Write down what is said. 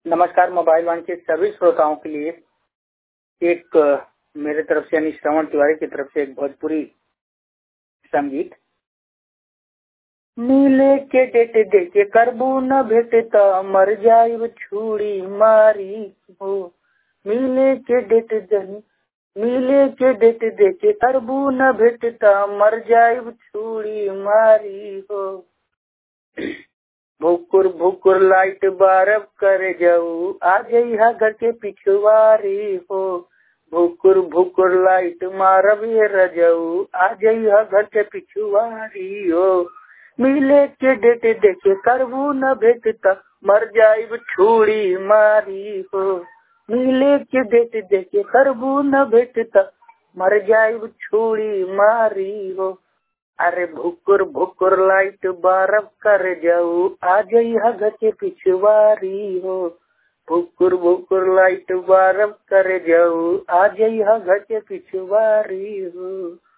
नमस्कार मोबाइल वन के सभी श्रोताओं के लिए एक अ, मेरे तरफ से यानी श्रवण तिवारी की तरफ से एक भोजपुरी संगीत मिले के डेट देके करबू न भेट त मर जाइब छुड़ी मारी हो मिले के डेट दही मिले के डेट देके करबू न भेट त मर जाइब छुड़ी मारी हो भुकुर भुकुर लाइट बारब कर जाऊ आ जइहा घर के पिछवारी हो भुकुर भुकुर लाइट मारब ये रजऊ आ जइहा घर के पिछवारी हो मिले के डेट देखे करबू न भेट त मर जाइब छुड़ी मारी हो मिले के डेट देखे करबू न भेट त मर जाइब छुड़ी मारी हो अरे भुकुर भुकुर लाइट बारब कर जाऊ आ जइहा घर के पिछवारी हो भुकुर भुकुर लाइट बारब कर जाऊ आ जइहा घर के पिछवारी हो